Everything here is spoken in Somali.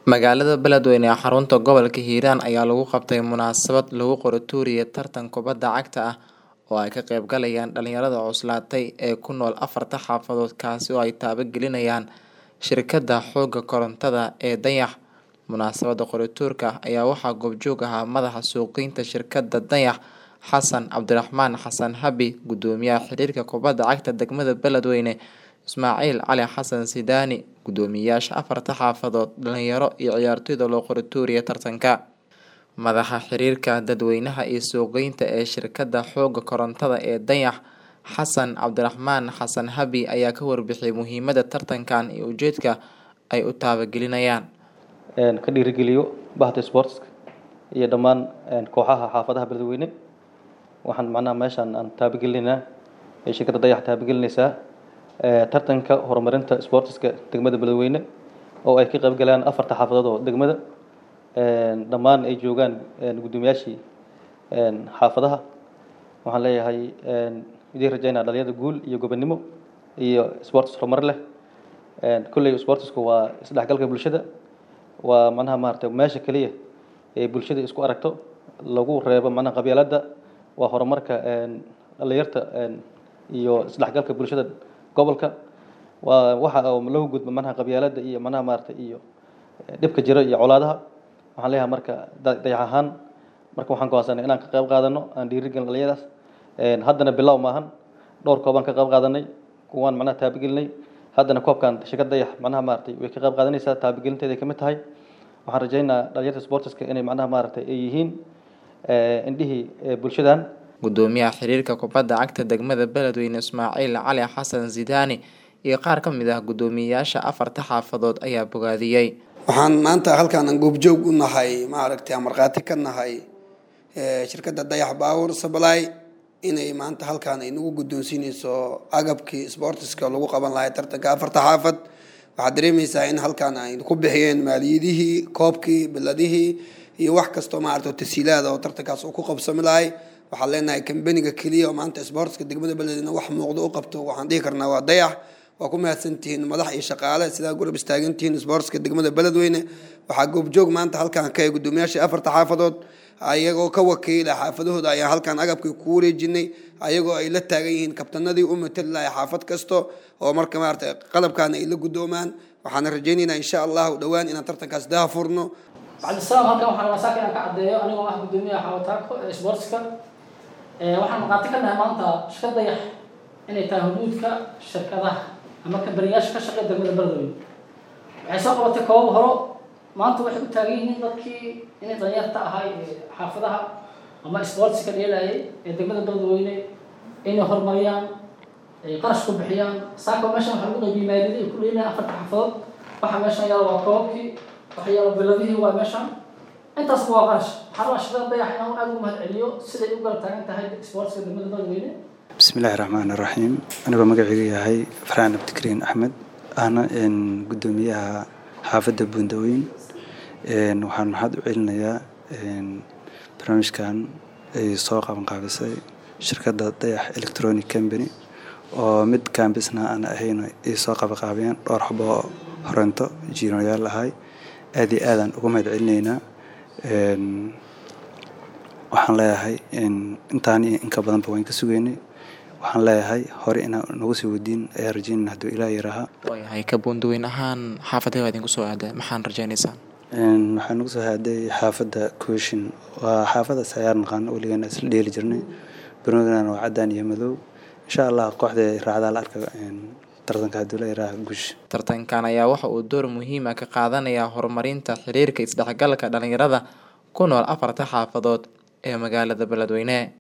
Magaalada Beledweyne ee xarunta gobolka Hiiraan ayaa lagu qabtay munaasabad lagu qoratuuriyay tartan kubadda cagta ah oo ay ka qayb galayaan dhalinyarada cuslaatay ee ku nool afarta xaafadood kaasi oo ay taabagelinayaan shirkadda xoogga korontada ee Dayax. Munaasabadda qoratuurka ayaa waxaa goobjoog ahaa madaxa suuqgeynta shirkadda Dayax Xasan Cabdiraxmaan Xasan Habi, Gudoomiyaha Xiriirka Kubadda Cagta Degmada Beledweyne Ismaaciil Cali Xasan Sidaani, Guddoomiyaasha afarta xaafadood, dhalinyaro iyo ciyaartoyda loo qoratuuriyay tartanka. Madaxa xiriirka dadweynaha iyo suuqgeynta ee shirkadda xoogga korontada ee Dayax Xasan Cabdiraxmaan Xasan Habi ayaa ka warbixiyay muhiimadda tartankan iyo ujeedka ay u taabagelinayaan. ka dhiirigeliyo bahda sportska iyo dhammaan kooxaha xaafadaha beledweyne waxaan macnaha meeshaan aan taabagelinaynaa ee shirkadda dayax taabagelinaysaa tartanka horumarinta sportska degmada beledweyne oo ay ka qayb galaan afarta xaafadood oo degmada dhammaan ay joogaan guddoomiyaashii xaafadaha waxaan leeyahay idiin rajaynaa dhalinyarada guul iyo gobonimo iyo sports horumar leh kolley sportsku waa isdhexgalka bulshada waa macnaha maaragtay meesha keliya ee bulshada isku aragto lagu reebo macnaha qabyaaladda waa horumarka dhalinyarta iyo isdhexgalka bulshada gobolka waa waxa oo lagu gudbo macnaha qabyaaladda iyo macnaha maaragtay iyo dhibka jira iyo colaadaha waxaan leeyahay marka dayax ahaan marka waxaan go'aansanay inaan ka qayb qaadano aan dhiirigelin dhalinyaradaas haddana bilow maahan dhowr koobaan ka qayb qaadanay kuwaan macnaha taabagelinay haddana koobkan shirkad dayax macnaha maaragtay way ka qayb qaadanaysaa taabagelinteeda ay kamid tahay waxaan rajaynaa dhalinyarta sportska inay macnaha maaragtay ay yihiin indhihii bulshadan Gudoomiyaha Xiriirka Kubadda Cagta Degmada Beledweyne Ismaaciil Cali Xasan Sidaani iyo qaar ka mid ah guddoomiyaasha afarta xaafadood ayaa bogaadiyey. waxaan maanta halkaan aan goobjoog u nahay maaragtay aan markhaati ka nahay shirkadda dayax power supply inay maanta halkaan ay nagu guddoonsiinayso agabkii sportiska lagu qaban lahay tartanka afarta xaafad waxaad dareemaysaa in halkaan ay ku bixiyeen maaliyadihii koobkii biladihii iyo wax kastoo maaragtay tasiilaada oo tartankaas uu ku qabsami lahay waxaan leenahay kambaniga keliya oo maanta sportska degmada beledweyne wax muuqdo u qabto waxaan dhihi karnaa waa dayax waa ku mahadsantihiin madax iyo shaqaale sidaa gurab istaagantihiin sportska degmada beledweyne waxaa goobjoog maanta halkaan ka guddoomiyaashii afarta xaafadood ayagoo ka wakiila xaafadahooda ayaan halkaan agabkii ku wareejinay ayagoo ay la taagan yihiin kabtanadii u matali lahay xaafad kasto oo marka maaragtay qalabkaana ay la guddoomaan waxaana rajaynaynaa insha allahu dhowaan inaan tartankaas daha furno cabdisalaam halkan waxaan rabaa saaka inaan ka caddeeyo anigoo ah guddoomiyaha xawataako ee sportska waxaan maqaati ka nahay maanta shirkad dayax inay tahay huduudka shirkadaha ama kabariyaasha ka shaqeeya degmada beledweyne waxay soo qabatay koobab horo maanta waxay u taagan yihiin dadkii inay dhalinyarta ahay xaafadaha ama sportska dheelayay ee degmada beledweyne inay horumariyaan qarash ku bixiyaan saaka meeshan waxaa lagu qaybiyey maaliyadii ay ku dheelayaan afarta xaafadood waxa meeshan yaala waa koobabkii waxa yaala biladihii waa meeshan intaasba waa qarash waxaa rabaa shirkada dayax inaan aad ugu mahad celiyo siday u garab taagan tahay sportska degmada beledweyne bismillahi raxmaani raxiim anigoo magacaygu yahay farxaan abdikariin axmed ahna guddoomiyaha xaafadda buundaweyn waxaan maxaad u celinayaa barnaamijkan ay soo qabanqaabisay shirkadda dayax electronic company oo mid kambisna aan ahayn ay soo qabanqaabiyeen dhowr xabo horento jiinoyaal ahay aad iyo aadaan uga mahad celinaynaa waxaan leeyahay intaan iyo inka badanba waan ka sugeynay waxaan leeyahay hore inaan nagu sii wadiin ayaa rajeynayna hadduu ilaah yaraaha waayahay ka buundaweyn ahaan xaafadee waa idinku soo aadaa maxaan rajaynaysaan waxaa nagu soo haaday xaafadda kooshin waa xaafadaas ayaar naqaano weligeena isla dheeli jirnay barnaamijna waa caddaan iyo madow insha allah kooxda raacdaa la arka tartanka hadduu la yaraaha guush tartankan ayaa waxa uu door muhiim ah ka qaadanayaa horumarinta xiriirka isdhexgalka dhalinyarada ku nool afarta xaafadood ee magaalada beledweyne